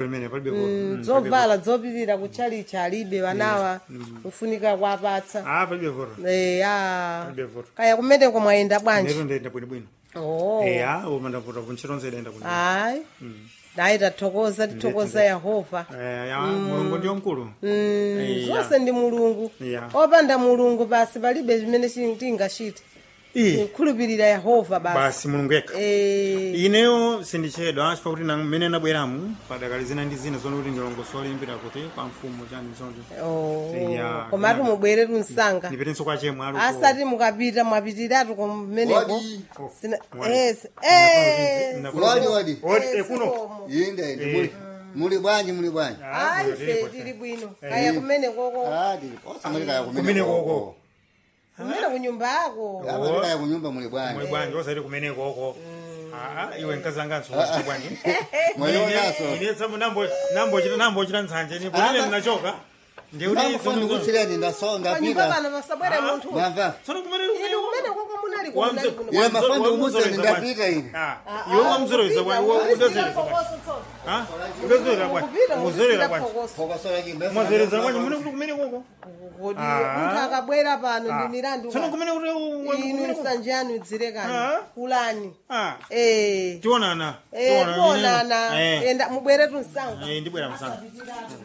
pamene palibe vuto. Mm, palibe zovala zopirira kutchalicha alibe wanawa kufunika kuwapatsa vuto. ah palibe vuto eya palibe vuto kaya kumeneko mwayenda bwanji neto ndayenda bwinobwino oh eya umandavuta vuntchito nze idayenda bwino hayi nayi tathokoza tithokoza yehova Eh, ya mulungu ndiyo mkulu Mm, Eh, zonse ndi mulungu Yeah. opanda mulungu basi palibe chimene chi- tingachite Ii, khulupirira yehova basi basi mulungu yekha Eh, ineyo sindichedwa chifukwa kuti na- mmene nabweramu padakali zina ndi zina zono kuti ndilongosolimbira kuti kwa mfumu chani zonje oh, Yeah, komatu yeah. mubwere msanga ndipetenso kwa chemwe aluko asati mukapita mwapitiratu kumeneko Wadi. Sina- Wadi. yes, eh, Wadi, wadi. Odi, eh, eh, kuno sikomo. Inde, inde. Muli, muli bwanji, muli bwanji. ayi fe tili bwino kaya kumenekoko Ah, tili. Osa muli kaya kumene Kumene koko. koko. kumene kunyumba yako Ah, muli kaya kunyumba muli bwanji. mwe bwanji osati kumene koko Ah, iwe nkazanganso kuti bwanji Mwalionaso. ine tsamu nambo nambochita nambochita nsanje ni kuti ine ndinachoka ndikuti Ndakufuna kutsireni ndasonga panyumba pita. pano pasabwere munthu Mwamva? tsono kumene inu kumenekoko munali kunali kuno Ile mafando umuzeni ndapita ine. iwe wamzoreza bwanji udozereza bwanji Ah, udozereza bwanji muzorera bwanji Pokosora kimbe. mwazoreza bwanji mune kuti kumene koko kodi Ah. munthu akabwera pano ndi milandu tsono ka- kumene kuti inu nsanje anu idzirekani Ah. kulani ah eh tionana eh kuonana eh enda mubweretu msanga eh ndibwera msanga